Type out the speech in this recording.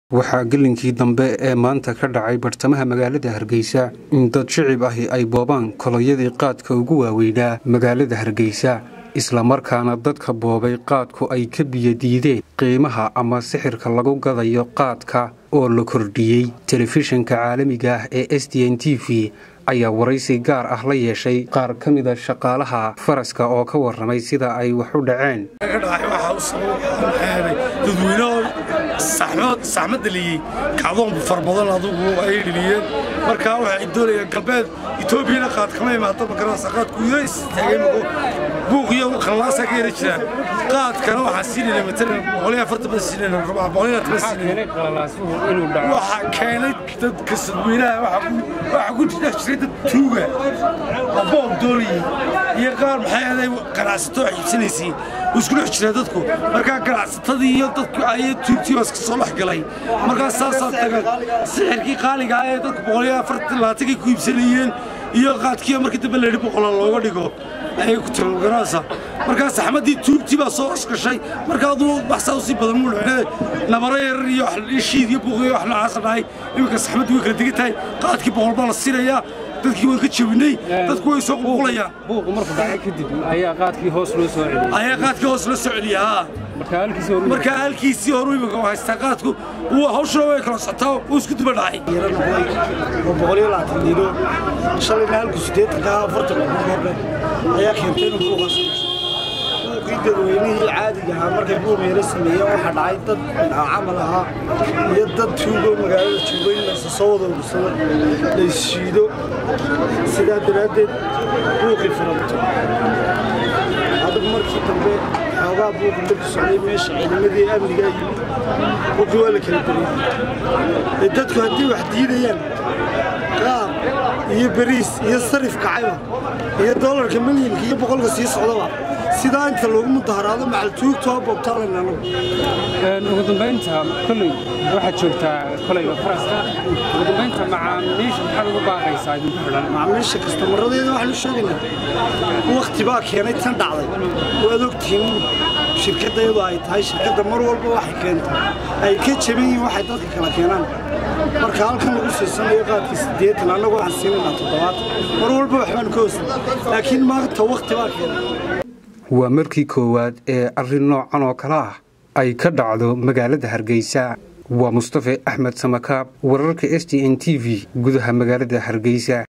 waxaa gelinkii dambe ee maanta ka dhacay bartamaha magaalada hargeysa in dad shicib ahi ay boobaan koloyadii qaadka ugu waaweynaa magaalada hargeysa islamarkaana dadka boobay qaadku ay ka biyadiideen qiimaha ama sixirka lagu gadayo qaadka oo la kordhiyey telefishinka caalamiga ah ee s d n t v ayaa waraysi gaar ah la yeeshay qaar ka mida shaqaalaha faraska oo ka warramay sida ay wax u dhaceen saxmad dhaliyey kacdoon far badan adugu ay dheliyeen markaa waxay doonayaan galbeed etoobiyana qaad kama imaado magarasa qaadku iyo istaagay buuq iyo khallaasaa ka yara jiraan qaadkana waxaa siinayna matalan boqoliyo afartan baan siinayna rabaa boqoliyo toban siinayna waxaa keenay dadka sadweynaha waxaa ku jira jiray dad tuuga oo boob doonayay iyo qaar maxay ahaday ganacsato wax iibsanaysay isku dhex jira dadku markaa ganacsatadii iyo dadku ayay tuugtii iska soo dhex galay markaa saasaa taga sixirkii qaaliga ah ee dadku boqoliyo afartan labaatankay ku iibsanayeen iyo qaadkiiyo markii dambe la yidhi boqola looga dhigo ayay ku tiro garanaysa markaa saxmadii tuugtii baa soo osgashay markaa aduu baxsaa usii badan muu dhexdhe nabaro yarar iyo shiid iyo buuq iyo wax noocaasa dhahay iminka saxmaddii way kala degan tahay qaadkii boqol baa la siinayaa dadkii waan ka jabinay dadku way soo qulqulayaan buuqu markuu dhacay kadib ayaa qaadkii hoos loo soo celiyey ayaa qaadkii hoos loo soo celiya haa markaa halkiisii horu imika haystaa qaadku hawshuna way kala socotaa uu isku duba dhacay oo boqoliyo labaatan diino shalayna halku siddeetanka afartan horbe ayaa keentay inuu buuqaas buuqii dadweynihii caadiga ahaa markay buuq yara sameeyeen waxaa dhacay dad camal ahaa iyo dad tuugo magaalada joogo in laysa soo wada ursado layshiido sidaa daraaddeed buuqii farabato adigu markii dambe xoogaa buuqi markii socday meesha ciidamadii amnigaa yimid buuqii waa la kala beriyey dadku haddii wax diidayaan qaab iyo beriis iyo sarif kacayba iyo doolarka milyinka iyo boqolka sii socdaba sidaa inta loogu mudaharaado macaltuugtoo boobtaalan anagu ugu dambaynta kolley waxaad joogtaa kolayga faraska ugu dambaynta macaamiisha maxaad ugu baaqaysaa idinku xidhan macaamiisha kastamaradeeda waxaanu sheegaynaa wakhti baa keenay tan dhacday waad ogtihiin shirkadda iyadoo ay tahay shirkadda mar walba waxay keento ay ka jaban yihiin waxay dadka kala keenaan marka halkan lagu siisanayo qaadkii siddeetan annagu waxaan siinaynaa toddobaatan mar walba waxbaan ka hoosan laakiin maanta wakhti baa keenay waa markii koowaad ee arrin noocan oo kale ah ay ka dhacdo magaalada hargeysa waa mustafe axmed samakaab wararka s t n t v gudaha magaalada hargeysa